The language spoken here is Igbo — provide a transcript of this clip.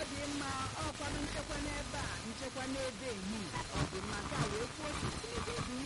dị mma ọkwanụ nchekwa n'ebe a nchekwa n'ebe emi ọ dị mma ka wee kwuo site